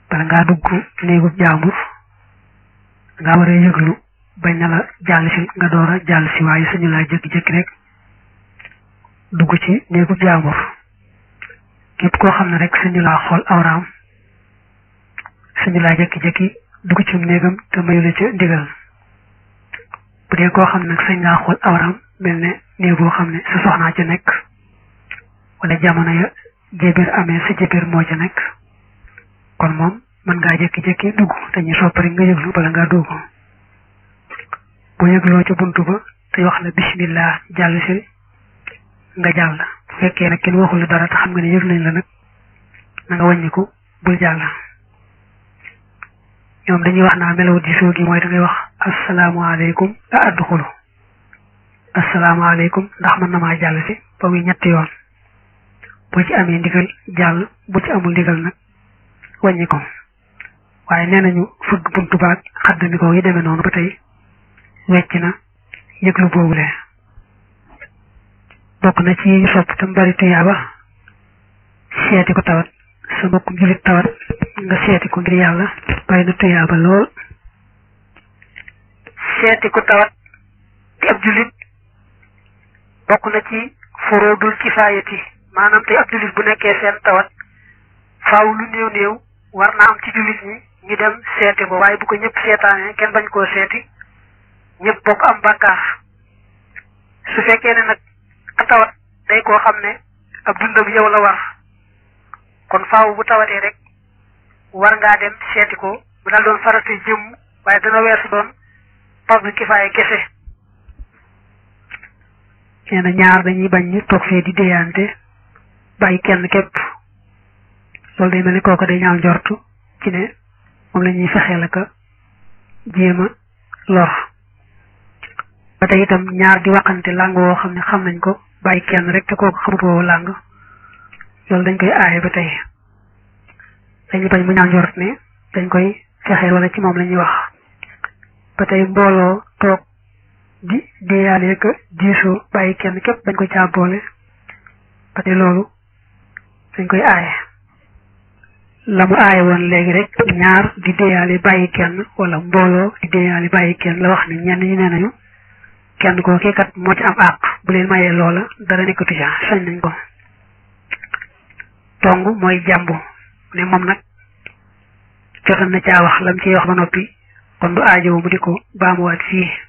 bala ngaa dugg néegub jaambur nga war a yëglu bañ na la jàll si nga door a jàll si waaye suñu laa jékki-jékki rek dugg ci néegub jaambur képp koo xam ne rek suñu laa xool awraam suñu laa jékki-jékki dugg ci néegam te mayu la ca ndigal bu dee koo xam ne nag sañ laa xool awraam mel ne néeg boo xam ne sa soxnaa ca nekk wala jamono ya jébéer amee sa jébéer moo ca nekk kon moom mën ngaa jékki-jékki dugg te ñu sopp rek nga yëglu bala ngaa dugg bu yëgloo ca buntu ba te wax la bismillah jàll si nga jàll bu fekkee nag kenn waxul la dara te xam nga ne yëg nañ la nag na nga wàññiku bul jàll ñoom dañuy wax naa melawu diisoo gi mooy da ngay wax asalaamaaleykum a adduxulu asalaamaaleykum ndax mën na maa jàll si ba muy ñetti yoon boo ci amee ndigal jàll bu ci amul ndigal nag wàññi ko waaye nee nañu fëgg buntu baag xaddami ko yi demee noonu ba tey wecc na yëglu boobule bokk na ci ñu sopp tam bari tuyaaba seeti ko tawat sa mbokkum julit tawat nga seeti ko ngir yàlla bari na tuyaaba lool seeti ko tawat di ab julit bokk na ci foroodul kifaayati maanaam tey ab julit bu nekkee seen tawat faaw lu néew néew war na am ci julit ñi ñu dem seeti ko waaye bu ko ñëpp seetaanee kenn bañ koo seeti ñëpp bokk am bàkkaar su fekkee ne nag ka tawat day koo xam ne ab dundam yow la war kon faaw bu tawatee rek war ngaa dem seeti ko bu daal doon farata jëmm waaye dana weesu doon fardu kifaaya kese nee na ñaar dañuy bañ ñu toog fee di déyante bàyyi kenn képp loolu day mel ni kooku day ñaaw njortu ci ne moom la ñuy fexeel aka jéem a lor ba tey itam ñaar di waxante làng woo xam ne xam nañ ko bàyyi kenn rek te kooku xamut woo làng loolu dañ koy aaye ba tey dañuy bañ mu ñaaw njort ne dañ koy fexeel wala ci moom la ñuy wax ba tey mbooloo toog di déyaale ka diisoo bàyyi kenn képp bañ ko caa boole ba tey loolu dañ koy aaye la mu aaye woon léegi rek ñaar di déyaale bàyyi kenn wala mbooloo di déyaale bàyyi kenn la wax ne ñenn ñi nee nañu kenn koo kii kat moo ci am àq bu leen mayee loola dara nekkatu ca sañ nañ ko tong mooy jàmbu ne moom nag jotoon na caa wax lam ciy wax ba noppi kon du aajowu mu di ko baamuwaat fii